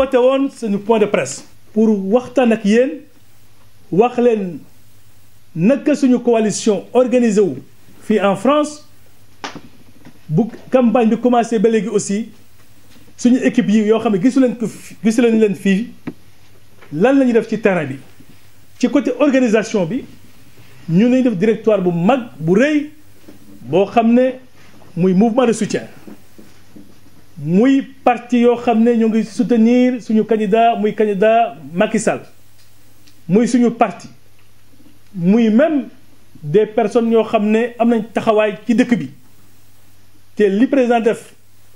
woote woon suñu point de presse. pour waxtaan ak yéen wax leen naka suñu coalition organisé wu fii en France bu campagne bi commencé ba léegi aussi suñu équipe yi yoo xam ne gisu leen ko gisu leen leen fii lan la ñuy def ci terrain bi ci côté organisation bi ñu nañ def directoire bu mag bu rëy boo xam ne muy mouvement de soutien muy parti yoo xam ne ñoo ngi soutenir suñu candidat muy candidat Macky Sall muy suñu parti muy même des personnes yoo xam ne am nañ taxawaay ci dëkk bi te li président def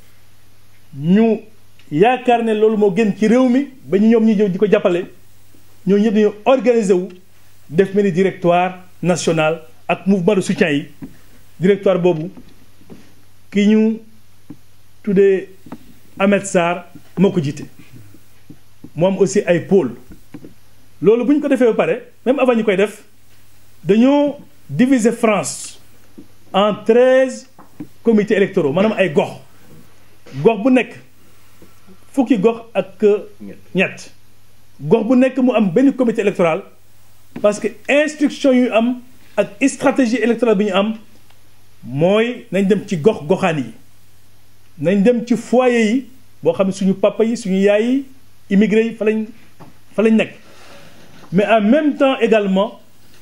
ñu yaakaar ne loolu moo gën ci réew mi ba ñu ñoom ñi jëw di ko jàppale ñoo ñëpp dañoo organiser wu def mel ni directoire national ak mouvement de soutien yi directoire boobu ki ñu tuddee Ahmed Sarr moo ko jiite moom aussi ay pôle loolu bu ñu ko defee ba pare même avant ñu koy def dañoo diviser France en treize comités électoraux maanaam ay gox gox bu nekk fukki gox ak ñett gox bu nekk mu am benn comité électoral parce que instruction yu am ak stratégie électorale bi ñu am mooy nañ dem ci gox goxaan yi nañ dem ci foyer yi boo xam ne suñu papa yi suñu yaay yi immigré yi fa lañ fa lañ nekk mais en même temps également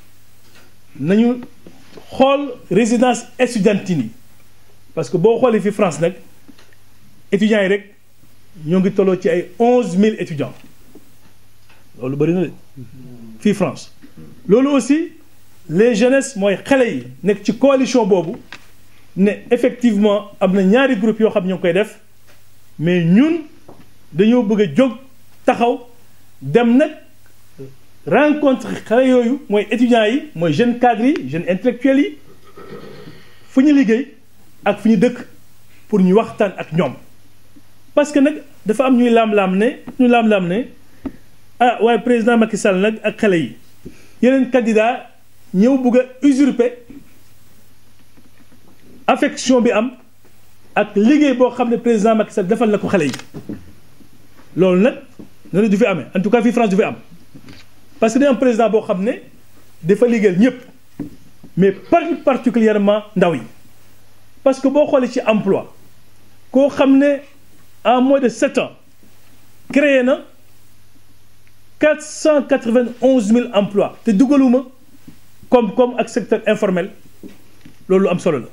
nañu xool résidence estudiantine yi parce que boo xoolee fi France nag étudiants yi rek ñoo ngi tolloo ci ay onze mille étudiants loolu bëri na de fii France loolu aussi les jeunesses mooy xale yi nekk ci coalition boobu ne effectivement am na ñaari groupe yoo xam ñoo ngi koy def mais ñun dañoo bëgg a jóg taxaw dem nag rencontre xale yooyu mooy étudiants yi mooy jeunes cadres yi jeunes intellectuels yi fu ñu liggéey ak fu ñu dëkk pour ñu waxtaan ak ñoom parce que nag dafa am ñuy laam-laam ne ñu laam-laam ne ah waaye président Macky Sall nag ak xale yi yeneen candidat ñëw bëgg a usurper affection bi am ak liggéey boo xam ne président Macky Sall defal na ko xale yi loolu nag noonu du fi amee en tout cas fii France du fi am parce que day am président boo xam ne dafa liggéeyal ñëpp mais particulièrement ndaw yi parce que boo xoolee ci emploi koo xam ne en moins de sept ans créé na quatre cent quatre-vingt-onze mille emplois te dugaluma koom-koom ak secteur informel loolu am solo la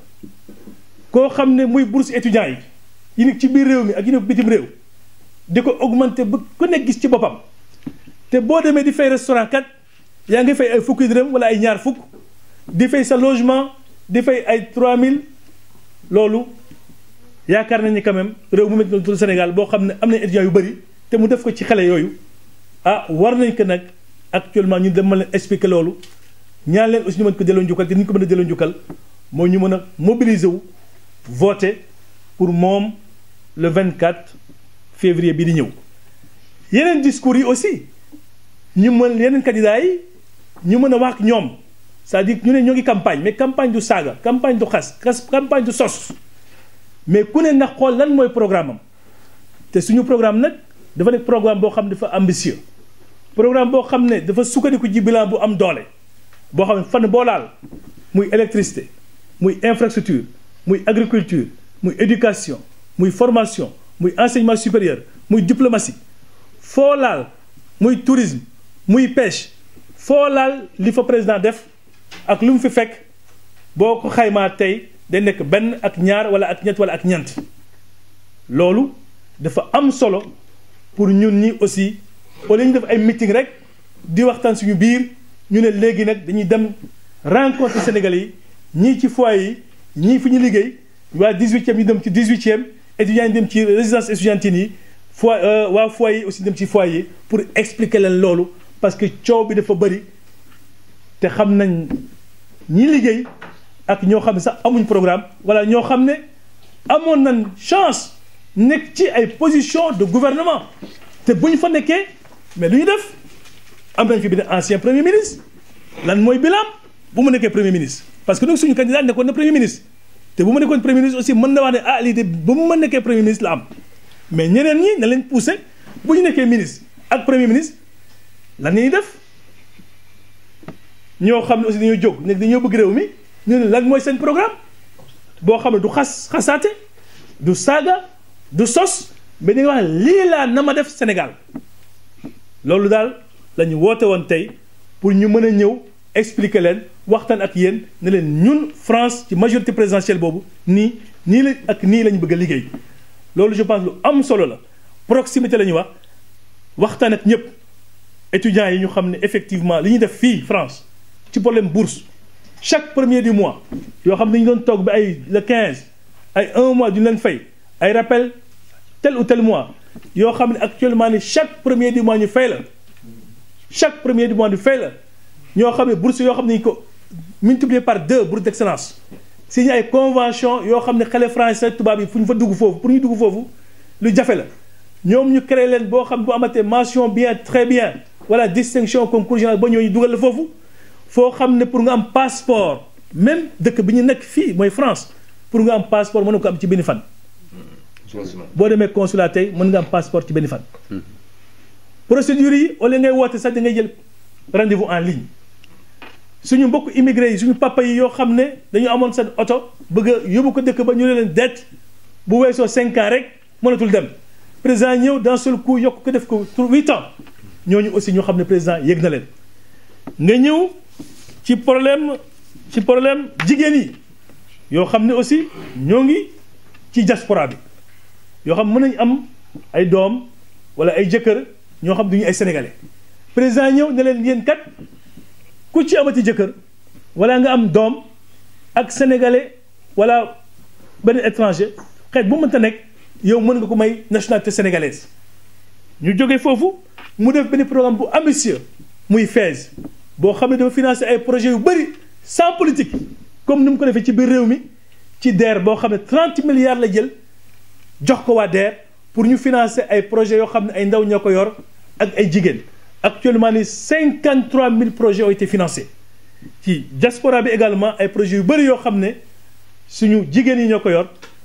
koo xam ne muy bourse étudiants yi yi nekk ci biir réew mi ak yi nekk bitim réew di ko augmenter ba ku nekk gis ci boppam te boo demee di fay restaurant kat yaa ngi fay ay fukki dërëm wala ay ñaar fukk di fay sa logement di fay ay 3000 loolu yaakaar nañ ni quand même réew mu mel noonu Sénégal boo xam ne am na étudiants yu bëri te mu def ko ci xale yooyu ah war nañ ko nag actuellement ñu dem ma leen expliquer loolu ñaan leen aussi ñu mën ko delloo njukkal te ni ñu ko mën a delloo njukkal mooy ñu mën a mobiliser wu voter pour moom le 24 février bi di ñëw yeneen discours yi aussi ñu mën yeneen candidats yi ñu mën a wax ak ñoom c'est-à-dire ñu ne ñoo ngi campagne mais campagne du saaga campagne du xas campagne du sos mais ku ne na xool lan mooy programme am te suñu programme nag dafa nekk programme boo xam ne dafa ambitieux programme boo xam ne dafa sukkandiku ji bilan bu am doole boo xam ne fan boo laal muy électricité muy infrastructure muy agriculture muy éducation muy formation muy enseignement supérieur muy diplomatie foo laal muy tourisme muy pêche foo laal li fa président def ak lu mu fi fekk boo ko xaymaa tey day nekk benn ak ñaar wala ak ñett wala ak ñeent loolu dafa am solo pour ñun ñi aussi au lieu ñu def ay meeting rek di waxtaan suñu biir ñu ne léegi nag dañuy dem rencontrer Sénégalais yi ñii ci foyer yi ñii fi ñu liggéey waa 18e ñu dem ci 18e étudiants yi dem ci résidence estudiantine yi fo waa foyer yi aussi dem ci foyer yi pour expliquer leen loolu parce que coow bi dafa bëri te xam nañ ñi liggéey ak ñoo xam ne sax amuñ programme wala ñoo xam ne amoon nañ chance nekk ci ay position de gouvernement te bu ñu fa nekkee mais lu ñu def am nañ fi benn ancien premier ministre lan mooy bilan bu mu nekkee premier ministre parce que nag suñu candidat nekkoon na premier ministre te bu ma nekkoon premier ministre aussi mën na wax ne ah lii de ba mu ma nekkee premier ministre la am mais ñeneen ñi na leen poussé bu ñu nekkee ministre ak premier ministre lan la ñuy def ñoo xam ne aussi dañoo jóg nekk dañoo bëgg réew mi ñu ne lan mooy seen programme boo xam ne du xas xasaate du saaga du sos mais di nga wax lii laa na ma def Sénégal loolu daal la ñu woote woon tey pour ñu mën a ñëw expliquer leen waxtaan ak yéen ne leen ñun France ci majorité présidentielle boobu nii nii la ak nii la ñu bëgg a liggéey loolu je pense lu am solo la proximité la ñuy wax waxtaan ak ñëpp étudiants yi ñu xam ne effectivement li ñuy def fii France ci problème bourse chaque premier du mois yoo xam ne dañu doon toog bi ay le 15 ay un mois duñu leen fay ay rappel tel ou tel mois yoo xam ne actuellement ni chaque premier du mois ñu fay la chaque premier du mois ñu fay la ñoo xam ne bourse yoo xam ne ñu ko multiplier par deux bourse d'excellence signé ay convention yoo xam ne xale français tubaab yi fu ñu fa dugg foofu pour ñu dugg foofu lu jafe la ñoom ñu créé leen boo xam bu amatee mention bien très bien wala distinction concours général ba ñooñu dugal la foofu foo xam ne pour nga am passeport même dëkk bi ñu nekk fii mooy France pour nga am passeport mën na ko am ci benn fan boo demee consulat tey mën nga am passeport ci benn fan procédure yi au lieu ngay woote sax da ngay jël rendez-vous en ligne suñu mbokk immigré yi suñu papa yi yoo xam ne dañu amoon seen oto bëgg a yóbbu ko dëkk ba ñu ne leen det bu weesoo cinq ans rek mënatul dem président ñëw d'un seul coup yokk ko def ko huit ans ñooñu aussi ñoo xam ne président yëg na leen nga ñëw ci problème ci problème jigéen yi yoo xam ne aussi ñoo ngi ci diaspora bi yoo xam mën nañu am ay doom wala ay jëkkër ñoo xam duñu ay sénégalais président ñëw ne leen yéen kat ku ci amati jëkkër wala nga am doom ak sénégalais wala benn étranger xeet bu mënta nekk yow mën nga ko may nationalité sénégalaise ñu jógee foofu mu def benn programme bu ambitieux muy FAISE boo xam ne dafa financer ay projets yu bëri sans politique comme ni mu ko defee ci biir réew mi ci DER boo xam ne 30 milliards la jël jox ko waa DER pour ñu financer ay projets yoo xam ne ay ndaw ñoo ko yor ak ay jigéen actuellement ni 53 000 projets ont été financés ci diaspora bi également ay projets yu bëri yoo xam ne suñu jigéen yi ñoo ko yor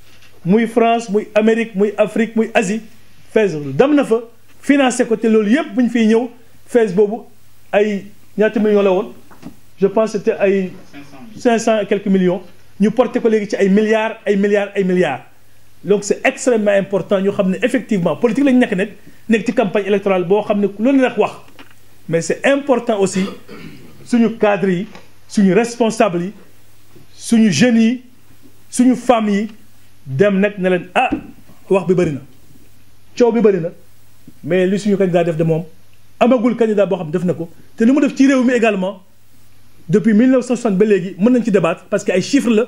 muy France muy Amérique muy Afrique muy Asie FAISE dem na fa financé ko te loolu yëpp bu ñu fiy ñëw FAISE boobu ay ñaata millions la woon je pense c'était ay 500 et quelques millions ñu porté ko léegi ci ay milliards ay milliards ay milliards donc c'est extrêmement important ñu xam ne effectivement politique lañu nekk nekk nekk ci campagne électorale boo xam ne loolu la wax mais c'est important aussi suñu cadres yi suñu responsables yi suñu jeunes yi suñu femmes yi dem nag ne leen ah wax bi bëri na coow bi bëri na mais li suñu candidat def de moom amagul candidat boo xam def na ko te li mu def ci réew mi également depuis 1960 ba léegi mën nañ ci débattre parce que ay chiffres la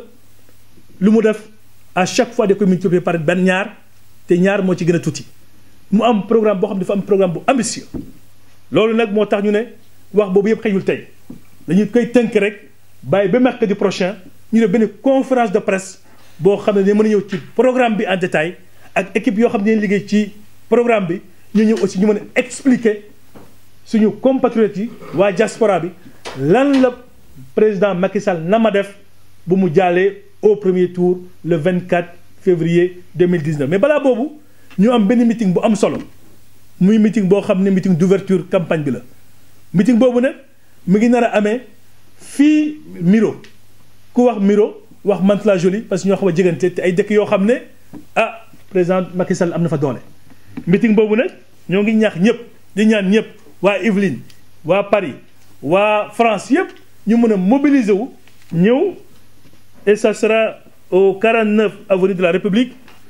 lu mu def à chaque fois da koy multiplier par benn ñaar te ñaar moo ci gën a tuuti mu am programme boo xam dafa am programme bu ambitieux loolu nag moo tax ñu ne wax boobu yëpp xëyul tey dañu koy tënk rek bàyyi ba mercredi prochain ñu def benn conférence de presse boo xam ne dañ mën a ñëw ci programme bi en détail ak équipe yoo xam ne dañuy liggéey ci programme bi ñu ñëw aussi ñu mën a expliquer suñu compatriotes yi waa diaspora bi lan la président Macky Sall na ma def bu mu jàllee au premier tour le 24 février 2019 mais balaa boobu ñu am benn meeting bu am solo muy meeting boo xam ne meeting d'ouverture campagne bi la meeting boobu nag mu ngi nar a amee fii Miro ku wax Miro wax Mantes-la-Jolie parce que ñoo xam a jegante te ay dëkk yoo xam ne ah président Macky Sall am na fa doole meeting boobu nag ñoo ngi ñaax ñëpp di ñaan ñëpp waa Yvelines waa Paris waa France yëpp ñu mën a mobiliser wu ñëw et ça sera au 49 avenue de la République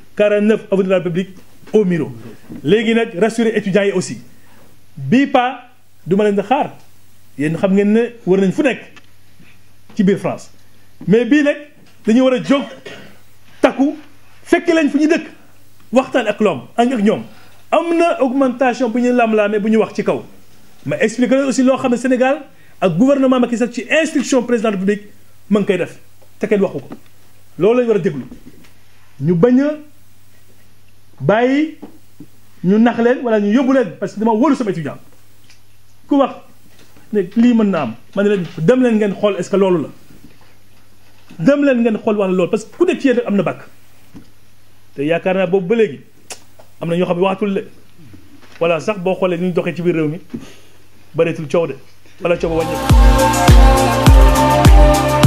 49 avenue de la République au Miro léegi nag rassurer étudiants yi aussi bii pas du ma leen di xaar yéen xam ngeen ne war nañ fu nekk ci biir France mais bii nag dañu war a jóg takku fekk leen fu ñu dëkk waxtaan ak loom ak ak ñoom am na augmentation bu ñu lam-laamee bu ñu wax ci kaw mais expliquer leen aussi loo xam ne Sénégal ak gouvernement Macky Sall ci instruction président de la République ma ngi koy def te kenn waxu ko loolu lañu war a déglu ñu bañ a bàyyi ñu nax leen wala ñu yóbbu leen parce que dama wóolu sama étudiant ku wax ne lii mën na am ma ne leen dem leen ngeen xool est-ce que loolu la dem leen ngeen xool wax loolu parce que ku nekk ci yéen am na bàkk te yaakaar naa boobu ba léegi am na ñoo xam ne waxatul le wala sax boo xoolee ni ñu doxee ci biir réew mi bëreetul coow de wala coow ba wàññeeku